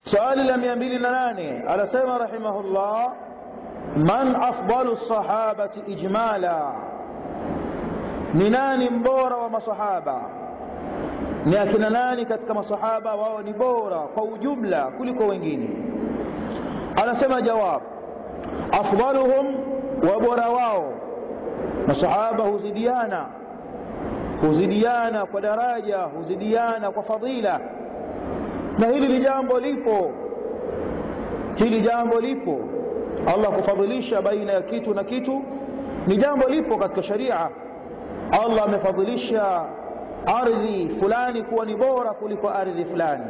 swali la mia mbili na nane anasema rahimahullah man afdalu sahabati ijmala ni nani mbora wa masahaba ni akina nani katika masahaba wao ni bora kwa ujumla kuliko wengine anasema jawab afdaluhum wa bora wao masahaba huzidiana huzidiana kwa daraja huzidiana kwa fadila na hili ni jambo lipo hili jambo lipo allah kufadhilisha baina ya kitu na kitu ni jambo lipo katika sharia allah amefadhilisha ardhi fulani kuwa ni bora kuliko ardhi fulani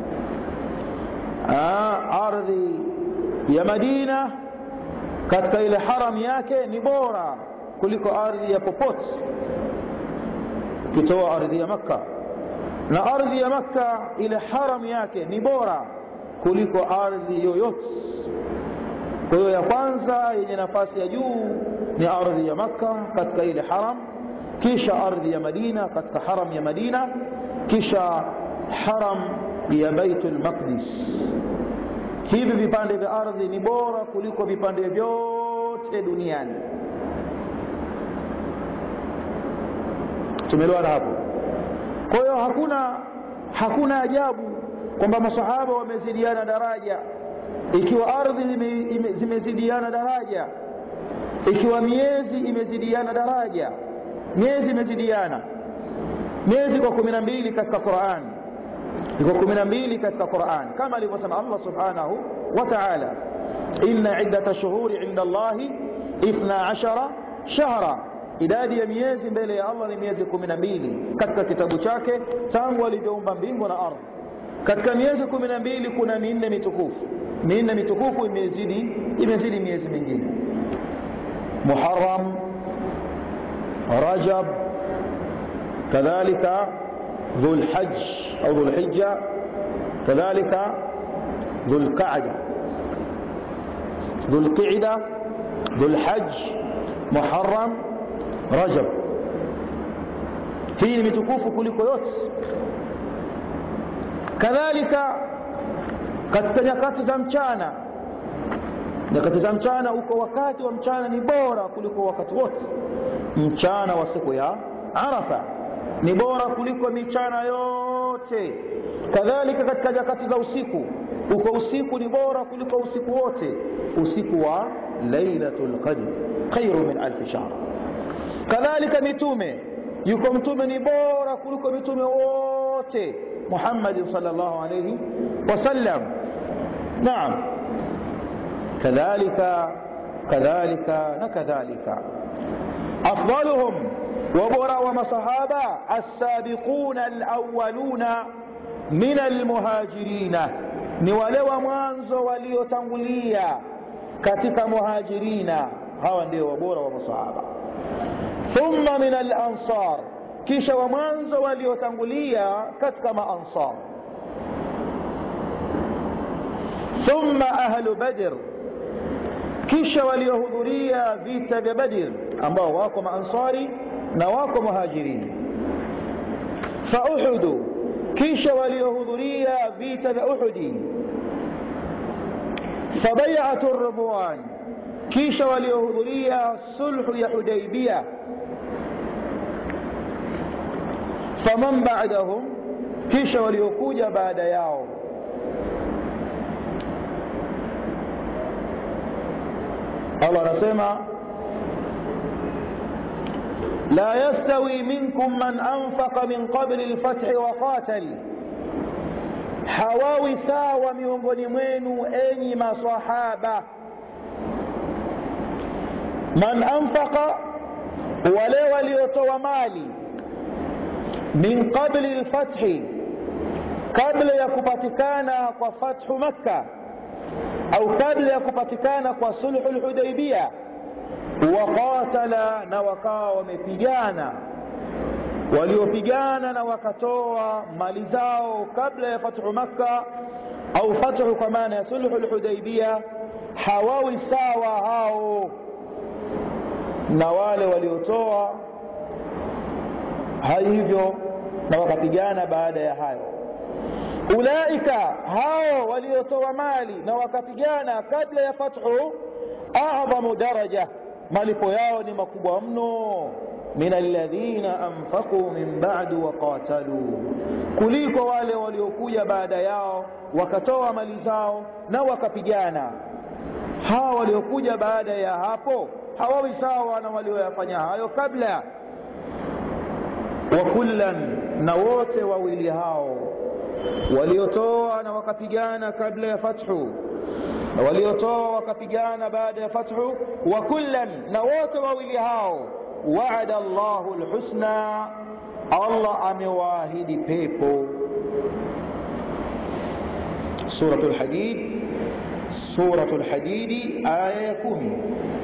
Aa, ardhi ya madina katika ile haram yake ni bora kuliko ardhi ya popote ukitoa ardhi ya makka na ardhi ya makka ile haram yake ni bora kuliko ardhi yoyote kwa hiyo ya kwanza yenye nafasi ya juu ni ardhi ya makka katika ile haram kisha ardhi ya madina katika haram ya madina kisha haram ya baitul maqdis hivi vipande vya ardhi ni bora kuliko vipande vyote duniani tumeelewana hapo kwa hiyo hakuna hakuna ajabu kwamba masahaba wamezidiana daraja ikiwa ardhi zimezidiana daraja ikiwa miezi imezidiana daraja miezi imezidiana miezi kwa kumi na mbili katika qurani iko kumi na mbili katika quran kama alivyosema allah subhanahu wa taala inna iddata shuhuri inda allahi ithna ashara shahra idadi ya miezi mbele ya allah ni miezi kumi na mbili katika kitabu chake tangu alivyoumba mbingu na ardhi katika miezi kumi na mbili kuna minne mitukufu minne mitukufu imezidi imezidi miezi mingine muharam rajab kadhalika ذو الحج أو ذو الحجة كذلك ذو القعدة ذو القعدة ذو الحج محرم رجب hii ni mitukufu kuliko yote kadhalika katika nyakati za mchana nyakati za mchana uko wakati wa mchana ni bora kuliko wakati wote mchana wa siku ya arafa ni bora kuliko michana yote kadhalika katika nyakati za usiku uko usiku ni bora kuliko usiku wote usiku wa lailatul qadr khairu min alfi shahr kadhalika mitume yuko mtume ni bora kuliko mitume wote muhammadin sallallahu alayhi wasallam naam kadhalika kadhalika na kadhalika afdaluhum وبرا ومصحابة السابقون الأولون من المهاجرين نولوا mwanzo waliotangulia katika muhajirina hawa ndio wabora wa masahaba thumma min al-ansar kisha wa mwanzo waliotangulia katika maansar thumma ahlu badr kisha waliohudhuria vita vya badr ambao wako maansari na wako muhajirini fauhudu kisha waliohudhuria vita vya uhudi fabaiatu ridwan kisha waliohudhuria sulhu ya hudaibia faman badahum kisha waliokuja baada yao allah anasema لا يستوي منكم من أنفق من قبل الفتح وقاتل hawawi sawa miongoni mwenu enyi masahaba man anfaqa wale waliotoa mali min qabli lfathi kabla ya kupatikana kwa fathu makka au kabla ya kupatikana kwa sulhu lhudaibia waqatala na wakawa wamepigana waliopigana na wakatoa mali zao kabla ya fathu makka au fathu kwa maana ya sulhu lhudaibia hawawi sawa hao na wale waliotoa hivyo na wakapigana baada ya hayo ulaika hao waliotoa mali na wakapigana kabla ya fathu adhamu daraja malipo yao ni makubwa mno min alladhina anfaqu min ba'du wa qatalu kuliko wale waliokuja baada yao wakatoa mali zao na wakapigana hawa waliokuja baada ya hapo hawawi sawa na walioyafanya hayo kabla wa kullan na wote wawili hao waliotoa na wakapigana kabla ya fathu na waliotoa wakapigana baada ya fathu wa kullan na wote wawili hao waada Allahu alhusna Allah amewaahidi pepo suratul hadid suratul hadidi aya ya kumi